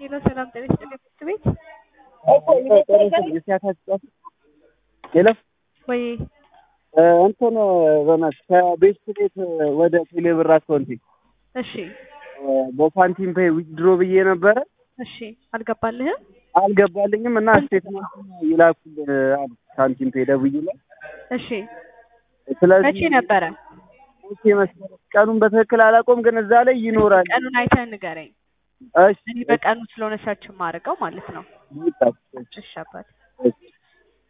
ሄሎ ሰላም ጤና ይስጥልኝ ትምህርት ቤት ሄሎ ወይ እንትን በእናትህ ከቤት ቤት ወደ ቴሌብር አካውንቴ እሺ በሳንቲም ፔይ ዊዝድሮ ብዬ ነበረ እሺ አልገባልህም አልገባልኝም እና ስቴትመንት ይላኩል አሉ ሳንቲም ፔይ ደውዬ ላይ እሺ ስለዚህ መቼ ነበረ መቼ መሰለህ ቀኑን በትክክል አላውቀውም ግን እዛ ላይ ይኖራል ቀኑን አይተህ ንገረኝ እሺ እኔ በቀኑ ስለሆነ ሰርች የማደርገው ማለት ነው ይጣ እሺ አባት እሺ